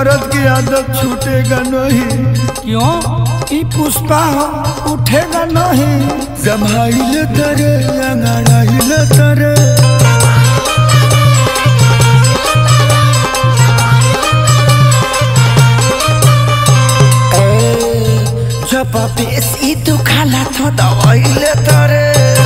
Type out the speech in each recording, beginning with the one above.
मर्द की आदत छूटेगा नहीं क्यों ई पुष्पा हो उठेगा नहीं जमाइल तरे अंगड़ाइल तरे जब बेसी दुखाला तो दवाइल तरे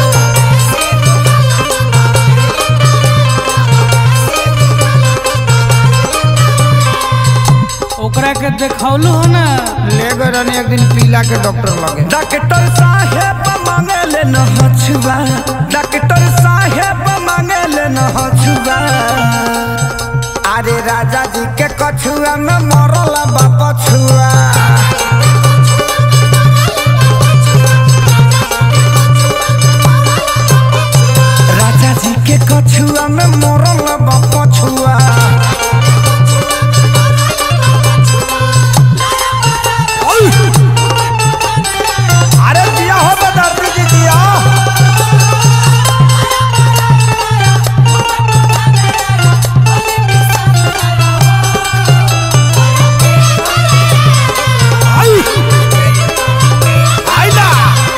ओकरा के देखौलू हो ना ले गए रहनी एक दिन पीला के डॉक्टर लगे डॉक्टर साहेब मांगे ले न हछुआ डॉक्टर साहेब मांगे ले न हछुआ अरे राजा जी के कछुआ में मरल बाप छुआ राजा जी के कछुआ में मरल बाप छुआ अरे दिया हो बदर्दी जी दिया आई आइला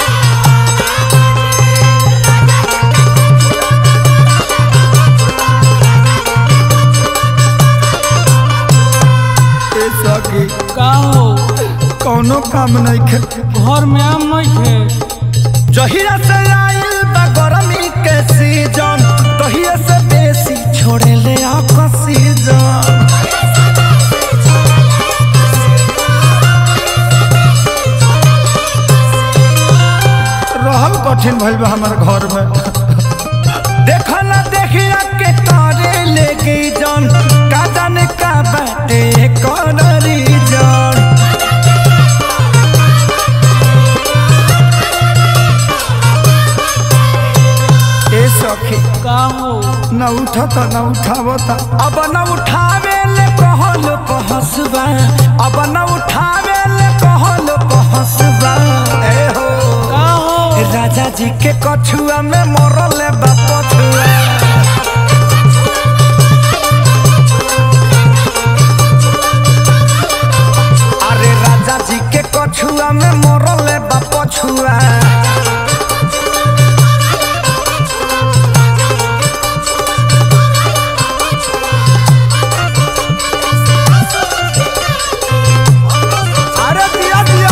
ए सखी का हो कौनो काम नहीं खे घर में आम नहीं थे जहिया से आइल बा गरमी के सीजन तहिया से बेसी छोड़े ले ऑक्सीजन रहल कठिन भइल बा हमर घर में देखा ना देखिया के तारे लेके जन का जाने का बाटे कौन रीजन ए सखी का हो न उठता न उठावता अब न उठावे ले कहल पहसबा अब न उठावे ले कहल पहसबा ए हो का हो राजा जी के कछुआ में मरल बा पछुआ अरे राजा जी के कछुआ में मरल बा पछुआ अरे दिया दिया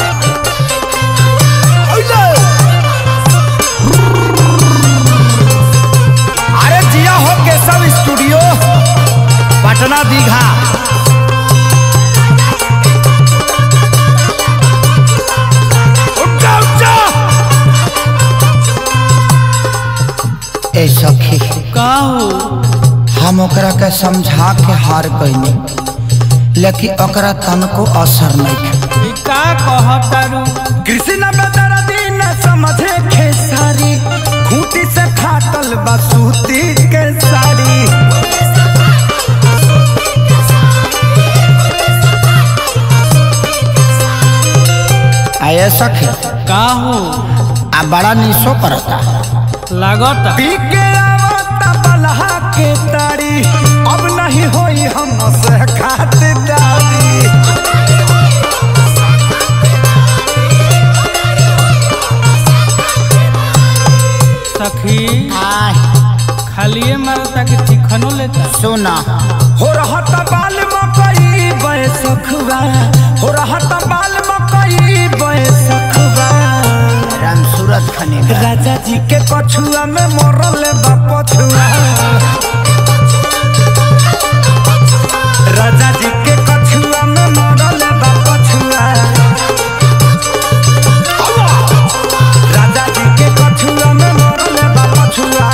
ओइले अरे जिया हो केशव स्टूडियो पटना दीघा उठा उठा ए सखी का हो हम ओकरा के समझा के हार गईनी लेकिन ओकरा तनको असर नहीं ई का कहतारू कृष्ण बदर दिन समझे खेसारी खूंटी से फाटल बसूती के साड़ी आये सखी का हो आ बड़ा निशो करता लागत पी के आवता बलहा के तारी अब नहीं होई हम से खातिरदारी सखी खालिए मारता कि चिकनो लेता सुना हो रहत बाल मकई बैसखबा हो रहत बाल मकई बैसखबा राम सूरत खने राजा जी के कछुआ में मरल बा पछुआ राजा जी के कछुआ में मरल बा पछुआ राजा जी के कछुआ में मरल बा पछुआ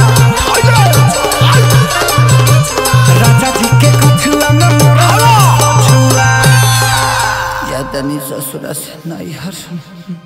राजा जी के कछुआ में मरल बा पछुआ या तनी ससुरा से नहीं हर